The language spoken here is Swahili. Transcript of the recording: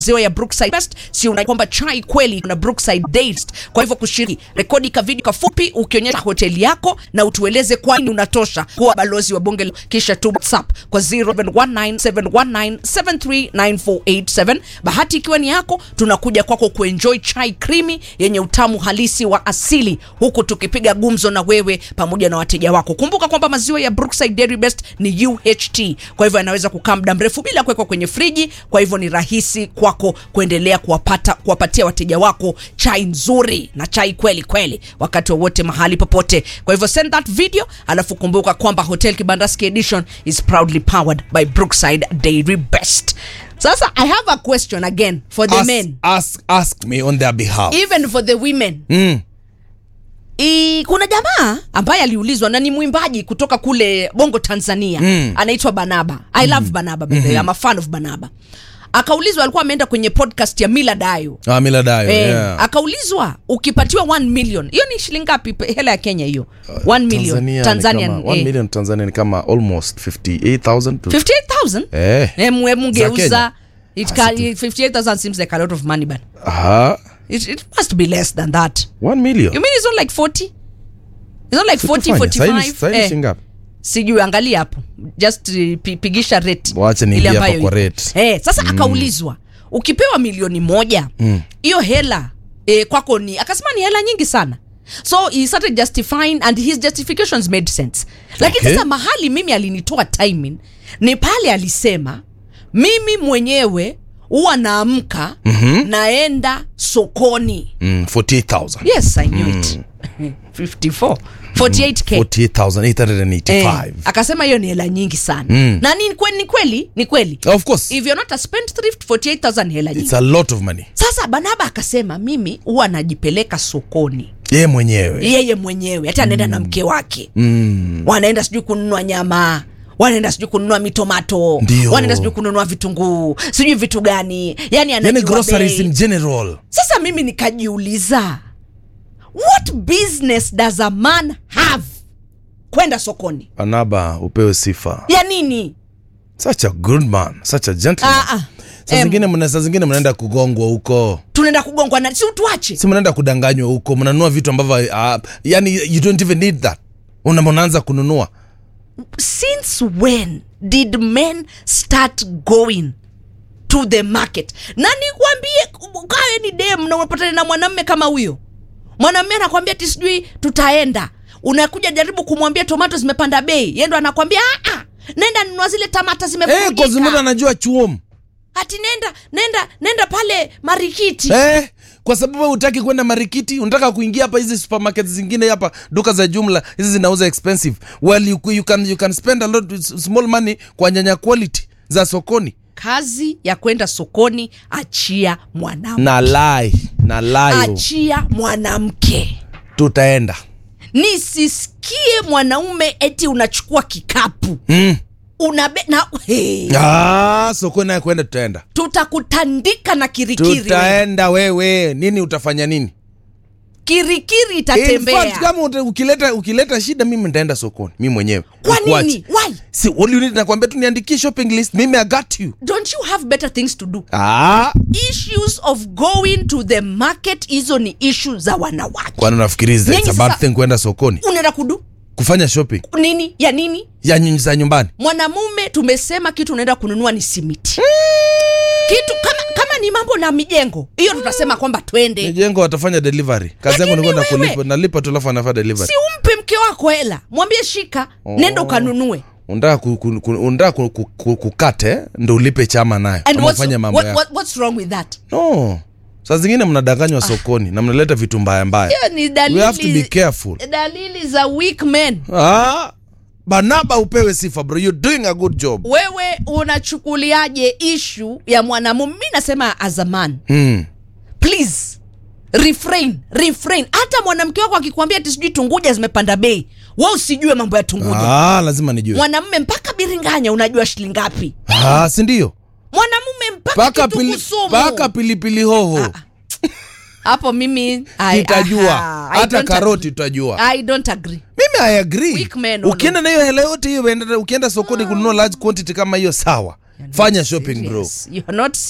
maziwa ya Brookside Best, si una kwamba chai kweli na Brookside Days. Kwa hivyo kushiriki, rekodi ka video kafupi ukionyesha hoteli yako na utueleze kwa nini unatosha kuwa balozi wa bunge, la- kisha tu WhatsApp kwa 07197197394887. Bahati ikiwa ni yako, tunakuja kwako kuenjoy chai krimi yenye utamu halisi wa asili, huku tukipiga gumzo na wewe pamoja na wateja wako. Kumbuka kwamba maziwa ya Brookside Dairy Best ni UHT, kwa hivyo yanaweza kukaa muda mrefu bila kuwekwa kwenye friji. Kwa hivyo ni rahisi kwako kuendelea kuwapata kuwapatia wateja wako chai nzuri na chai kweli kweli wakati wowote mahali popote. Kwa hivyo send that video, alafu kumbuka kwamba Hotel Kibandaski Edition is proudly powered by Brookside Dairy Best. Sasa I have a question again for the ask, men, ask, ask me on their behalf. even for the women. Mm. I, kuna jamaa ambaye aliulizwa na ni mwimbaji kutoka kule Bongo Tanzania Mm. anaitwa Banaba. I love Banaba by the way. I'm a fan of Banaba. Akaulizwa, alikuwa ameenda kwenye podcast ya Mila Dayo Ah, Mila Dayo, Eh, yeah. akaulizwa ukipatiwa 1 million hiyo ni shilingi ngapi pe- hela ya Kenya hiyo 1 million Tanzania Tanzanian ni kama, 1 eh. million Tanzania ni kama almost 58,000 to 58000 Eh. Em- em, Za geuza Kenya. it can, 58000 seems like a lot of money but Aha, it, it must be less than that 1 million. you mean it's not like 40 it's not like 40 Tufanye, saini- 45 saini eh. shilingi ngapi? sijui angalia hapo just uh, pi- pigisha rate Wacha ile niingie hapa ambayo kwa iko. rate. eh, sasa akaulizwa ukipewa milioni moja hiyo hela eh, kwako ni akasema ni hela nyingi sana so he started justifying and his justifications made sense lakini Okay. sasa mahali mimi alinitoa timing ni pale alisema mimi mwenyewe huwa naamka naenda sokoni Mm, 48,000. yes i knew it 54 48k 48,885. Eh, akasema hiyo ni hela nyingi sana Mm. na ni kweli ni kweli ni kweli Of course, if you're not a spendthrift 48000 ni hela nyingi it's a lot of money. sasa banaba akasema mimi huwa najipeleka sokoni Yeye mwenyewe. yeye mwenyewe hata anaenda na mke wake Mm. wanaenda sijui kununua nyama wanaenda sijui kununua mitomato Ndio. wanaenda sijui kununua vitunguu sijui vitu gani yani Yani anajua groceries bei. in general. sasa mimi nikajiuliza what business does a man have kwenda sokoni Anaba upewe sifa. ya nini Such a good man, such a gentleman. Ah, ah. Saa Em. zingine mna saa zingine mnaenda kugongwa huko. tunaenda kugongwa na si tuache Si mnaenda kudanganywa huko, mnanunua vitu ambavyo uh, yani you don't even need that. Una mnaanza kununua. since when did men start going to the market na nikwambie kawe ni dem na unapatana na mwanamme kama huyo mwanamme anakwambia ti sijui tutaenda unakuja jaribu kumwambia tomato zimepanda bei yendo anakwambia "Ah, ah, nenda nunua zile tamata Eh, kwa sababu zimevurugika anajua chuom. ati nenda nenda nenda pale marikiti Eh, kwa sababu wewe hutaki kwenda marikiti, unataka kuingia hapa hizi supermarket zingine hapa, duka za jumla hizi zinauza expensive. Well, you, you can you can spend a lot small money kwa nyanya quality za sokoni. kazi ya kwenda sokoni achia mwanamke Na lie, na lie. achia mwanamke Tutaenda. nisisikie mwanaume eti unachukua kikapu Mm. unabe na hey, Ah, sokoni naye kwenda tutaenda. tutakutandika na kirikiri Tutaenda wewe. Nini utafanya nini? kirikiri In fact, itatembea kama uta- ukileta ukileta shida mimi nitaenda sokoni mimi mwenyewe. kwa Nikuache. nini why Si all you need nakwambia tu niandikie shopping list. Mimi I got you. don't you have better things to do Ah, issues of going to the market hizo ni issue za wanawake kwani unafikiri it's Nyinyi a bad sasa- thing kwenda sokoni? unaenda kudu Kufanya shopping nini ya nini ya nyinyi za nyumbani. mwanamume tumesema kitu unaenda kununua ni simiti kitu kama kama ni mambo na mijengo hiyo tutasema kwamba twende Mijengo watafanya delivery. Kazi yangu ni Lakini kwenda wewe- kulipa, nalipa tu alafu anafanya delivery. si umpe mke wako hela mwambie shika nenda ukanunue Unataka ku, ku, ku, unataka ku, ku, ku, kukate ndo ulipe chama nayo. and Ama what's, ufanye mambo what, yako. what, what's wrong with that No. Saa zingine mnadanganywa sokoni na mnaleta vitu mbaya mbaya. hiyo ni We have to be dalili careful. dalili za weak men Ah, Banaba upewe sifa bro. You're doing a good job. wewe unachukuliaje ishu ya mwanamume mi nasema as a man Mm. please refrain refrain hata mwanamke wako akikwambia ati sijui tunguja zimepanda bei we usijue mambo ya tunguja Ah, lazima nijue. mwanamume mpaka biringanya unajua shilingi ngapi Ah, si ndio? mwanamume mpaka Paka kitunguu pili, sumu. paka pilipili hoho. hapo mimi I- Tutajua. aha, I Hata don't karoti tutajua. agree. I don't agree mimi i agree Weak men, no, ukienda na hiyo hela yote hiyo uenda- ukienda sokoni kununua large quantity kama hiyo sawa fanya shopping bro Yes, you are not